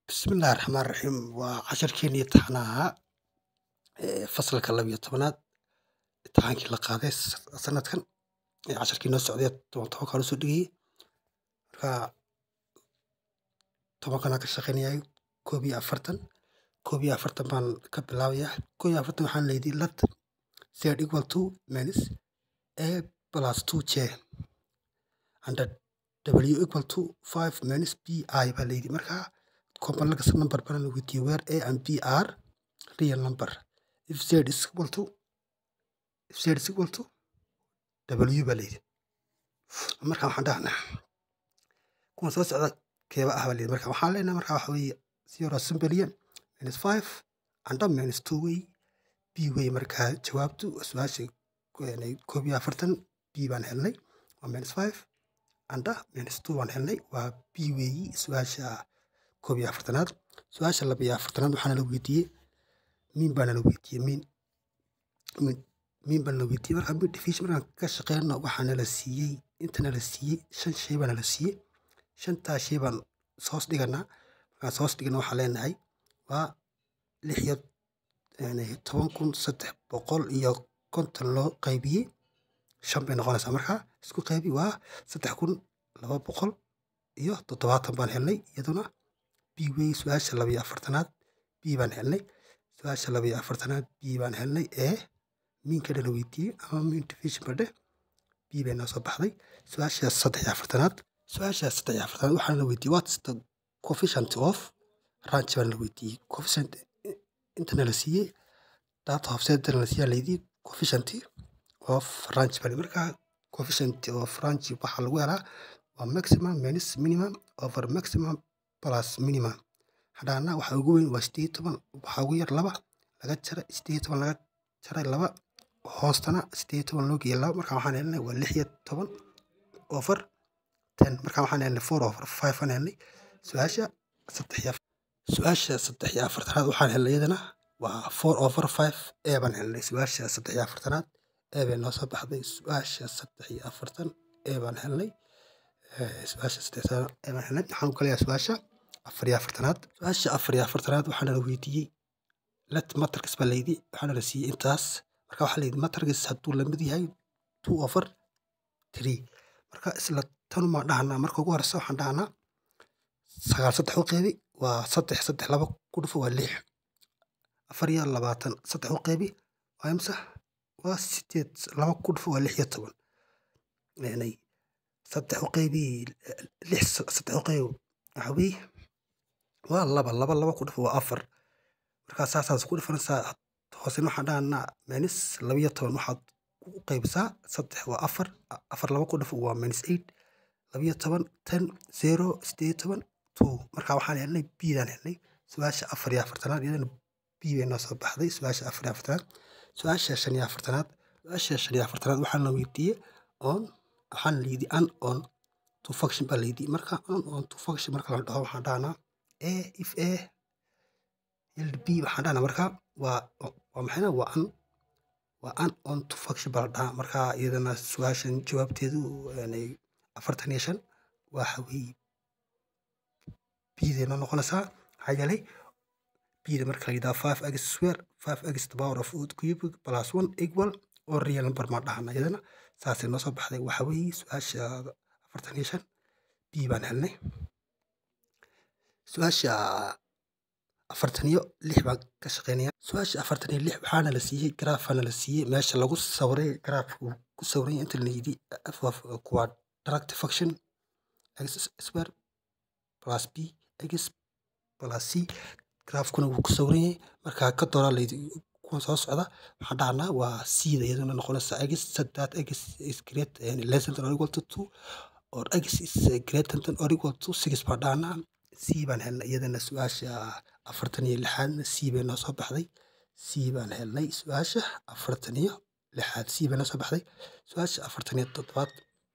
Bismillahi Raxmaani Raxiim waa casharkeenii taxanaha ee fasalka laba iyo tobanaad imtixaankii la qaaday sanadkan ee casharkii noo socday toban tobankaa loo soo dhigayay marka tobankanaan ka shaqaynayay koob iyo afartan koob iyo afartan baan ka bilaabayaa koob iyo afartan waxaan leeyahay let z equal to minus a plus 2j and w equal to 5 minus bi baa leeyahay marka complex number baan la weydiiyey where a and b are real number if z is equal to if z is equal to w baa leeyahay marka waxaan dhahnaa kuwan soo socda keeba ah baa leeyahay marka waxaan leenahay marka waxa weeye zero simbilian minus 5 and minus 2 wey b wey marka jawaabtu su-aasha koob iyo afartan b baan helnay waa minus 5 and minus 2 baan helnay waa b weeyi su-aasha koob iyo afartanaad su-aasha laba iyo afartanaad waxaana la weydiiyey miin baana la weydiiyey miin miin baana la weydiiyey marka mid division markaan ka shaqeyno waxaana la siiyey intana la siiyey shan shay baana la siiyey shantaa shay baan soos dhiganaa markaan soos dhigana waxaan leenahay waa lix iyo toban kun saddex boqol iyo konton loo qaybiyey shan bay noqonaysaa marka isku qaybi waa saddex kun laba boqol iyo toddobaatan baan helnay iyaduna b wey su-aasha laba iyo afartanaad b baan helnay su-aasha laba iyo afartanaad b baan helnay ee miinkana la weydiiyey ama miin division badhe b bay noo soo baxday su-aasha saddex iyo afartanaad su-aasha saddex iyo afartanaad waxaana la weydiiyey what is the coefficient of ranch baan la weydiiyey coefficient intana la siiyey data of setana la siiyey layidhi coefficient of ranch baa marka coefficient of ranch waxaa lagu helaa waa maximum minus minimum over maximum plus minimum hadhaana waxa ugu weyn waa sideed toban waxaa ugu yar laba laga jara sideed toban laga jaray laba hoostana sideed toban loo geeyay laba marka waxaan helnay waa lix iyo toban over ten marka waxaan helnay four over five aan helnay su-aasha saddex iyo su-aasha saddex iyo afartanaad waxaan helnay iyadana waa four over five ee baan helnay su-aasha saddex iyo afartanaad ee bay noo soo baxday su-aasha saddex iyo afartan ee baan helnay su-aasha saddex ee baan helnay waxaan ku leeyahay su-aasha afar iyo afartanaad su-aasha afar iyo afartanaad waxaana la weydiiyey let matrix baa layidhi waxaana la siiyey intaas marka waxaa layidhi matrix hadduu lamid yahay two over three marka isla tanumaan dhahanaa marka ugu horeysa waxaan dhahanaa sagaal saddex u qeybi waa saddex saddex laba ku dhufo waa lix afar iyo labaatan saddex u qeybi waa imsa waa sideed laba ku dhufo waa lix iyo toban saddex u qeybi lix saddex u qeybi waxa weeye waa laba laba laba ku dhufo waa afar markaa saasaas ku dhifanaysaa hoosena waxaan dhahanaa minus laba iyo toban waxaad u qeybisaa saddex waa afar afar laba ku dhufo waa minus eight laba iyo toban ten zero sideed toban two marka waxaan helnay bidaan helnay su-aasha afar iyo afartanaad iyadana b bay noo soo baxday su-aasha afar iyo afartanaad su-aasha shan iyo afartanaad su-aasha shan iyo afartanaad waxaan la weydiiyey on waxaan layidhi an on to function baa layidhi marka on on to function marka la dhaho waxaan dhahnaa a if a yield b waxaan dhahnaa marka waa waa maxayna waa an waa an on to function baa la dhahaa marka iyadana su-aashan jawaabteedu afartan iyo shan waxa weeye bday noo noqonaysaa maxaa yeelay bda marka la yidhaha five x square five x the power of cubic plus one equal oo real number maa dhahana iyadana saasay noo soo baxday waxa weeye su-aasha afartan iyo shan b baan helnay su-aasha afartan iyo lix baan ka shaqeynaya su-aasha afartan iyo lix waxaana la siiyey graafaana la siiyey meesha lagu sawiray graafka uu ku sawiranya inta la yidhi kuwa direct function x square plus b x plus c graafkuna wuu ku sawiran yahay marka ka dooraa layidhi kuwan soo socda waxaan dhahnaa waa cda iyaduna noqonaysa x that x is great less than or equal to two or x is greater than or equal to six baan dhahnaa c baan helnay iyadana su-aasha afartan iyo lixaadna c bay noo soo baxday c baan helnay su-aasha afartan iyo lixaad c bay noo soo baxday su-aasha afartan iyo toddobaad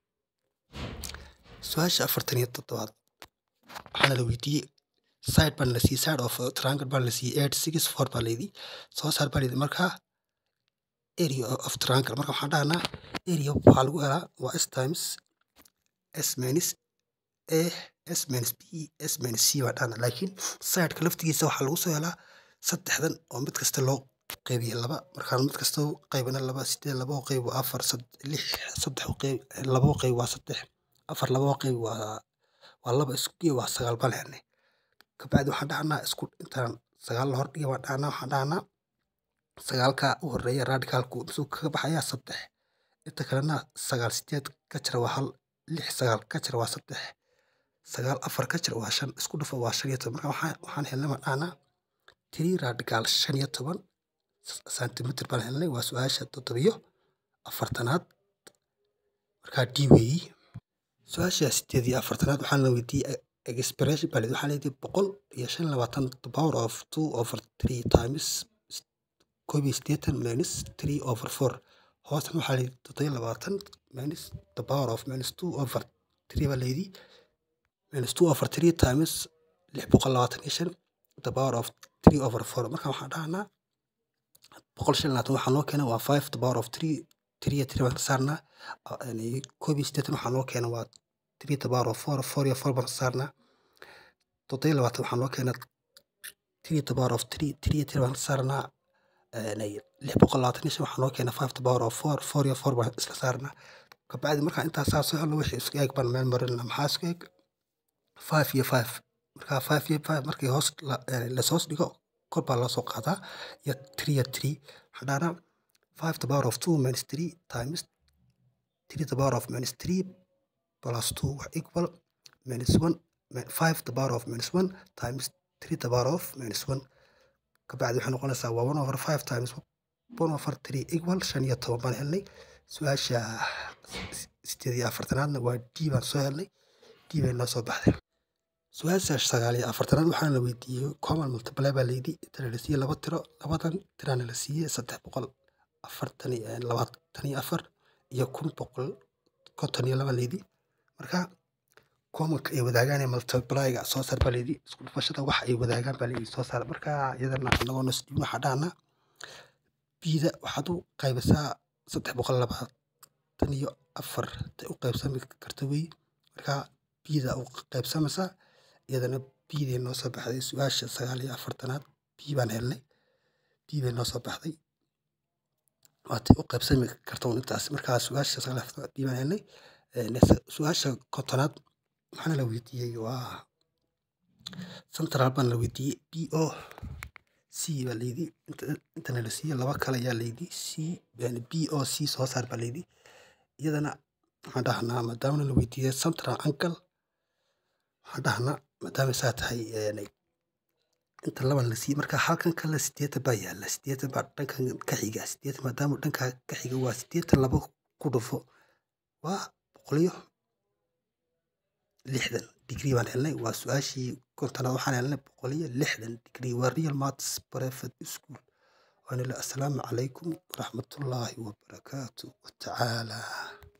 su-aasha afartan iyo toddobaad waxaana la weydiiyey side baan la siiyey side of triangle baan la siiyey eight six four baa layidhi soo saar baa layidhi marka area of triangle marka waxaan dhahnaa area waxaa lagu helaa waa s times s minus a s minus b s minus c baan dhahnaa laakiin sideka laftigiisa waxaa lagu soo helaa saddexdan oo mid kasta loo qeybiye laba markaan mid kasta u qaybina laba sideed laba u qeyb waa afar lix saddex u qeyb laba u qeyb waa saddex afar laba u qeyb waa waa laba isku geey waa sagaal baan helnay kabacdi waxaan dhahnaa isku intaan sagaal la hordhigay baan dhahnaa waxaan dhahnaa sagaalka u horeeya radicalku misuu kaga baxayaa saddex inta kalena sagaal sideed ka jira waa hal lix sagaal ka jira waa saddex sagaal afar ka jira waa shan isku dhufo waa shan iyo toban marka waxaan waxaan helnay baan dhahnaa three radical shan iyo toban centimeter baan helnay waa su-aasha toddobiyo afartanaad markaa d weeyi su-aasha sideed iyo afartanaad waxaan la weydiiyey expression baa waxaa leedahay boqol iyo shan iyo labaatan the power of two over three times koob iyo siddeetan minus three over four hoosna waxaa leedahay toddoba iyo labaatan minus the power of minus two over three baa leedahay minus two over three times lix boqol labaatan iyo shan the power of three over four marka waxaan dhahnaa boqol shan iyo labaatan waxaa noo keenay waa five the power of three three iyo three baan ka saarnaa koob iyo siddeetan waxaa noo keenay waa three the power of four four iyo four baan ka saarnaa toddoba iyo labaatan waxaa noo keenay three the power of three three iyo three baan ka saarnaa lix boqol labaatan iyo shan waxaa noo keenay five the power of four four iyo four baan isla saarnaa kabacdi markaa intaas saa soo helno wixii isku eeg baan meel marinaa maxaa isku eeg five iyo five markaa five iyo five markii hoos lashoos dhigo kor baa loo soo qaadaa iyo three iyo three waxaan dhahnaa five the power of two minus three times three the power of minus three plus two equal minus one five the power of minus one times three the power of minus one kabacdi waxay noqonaysaa waa one over five times one over three equal shan iyo toban baan helnay su-aasha sideed iyo afartanaadna waa d baan soo helnay d bay noo soo baxday su-aasha sagaal iyo afartanaad waxaana la weydiiyey common multiply baa layidhi intana la siiyey laba tiro labadan tirana la siiyey saddex boqol afartan iyo labaatan iyo afar iyo kun boqol konton iyo laba layidhi marka commonka ay wadaagaan ee multiplyga soo saar baa layidhi isku dhufashada waxa ay wadaagaan baa layidhi soo saar marka iyadana anagoo nasdhiin waxaa dhahnaa bida waxaad u qaybisaa saddex boqol labaatan iyo afar tay u qaybsami karta wey marka bida u qaybsamaysaa iyadana biday noo soo baxday su-aasha sagaal iyo afartanaad b baan helnay b bay noo soo baxday waatay u qaybsami karta un intaas markaa su-aasha sagaal iyo afartanaad b baan helnay su-aasha kontonaad waxaana la weydiiyey waa central baan la weydiiyey b o c baa layidhi intana la siiyey laba kale ayaa layidhi c b o c soo saar baa layidhi iyadana waxaan dhahnaa maadaamana la weydiiyey central angle waxaan dhahnaa maadaama saa tahay inta laban la siiyey marka halkan kale sideetan baa yaala sideetan baa dhankan ka xiga sideetan maadaama dhanka ka xiga waa sideetan laba ku dhufo waa boqoliyo lixdan digrii baan helnay waa su-aashii kontonaad waxaan helnay boqoliyo lixdan digrii waa real maths private school waana assalaamu calaykum waraxmatullaahi wabarakaatu watacaala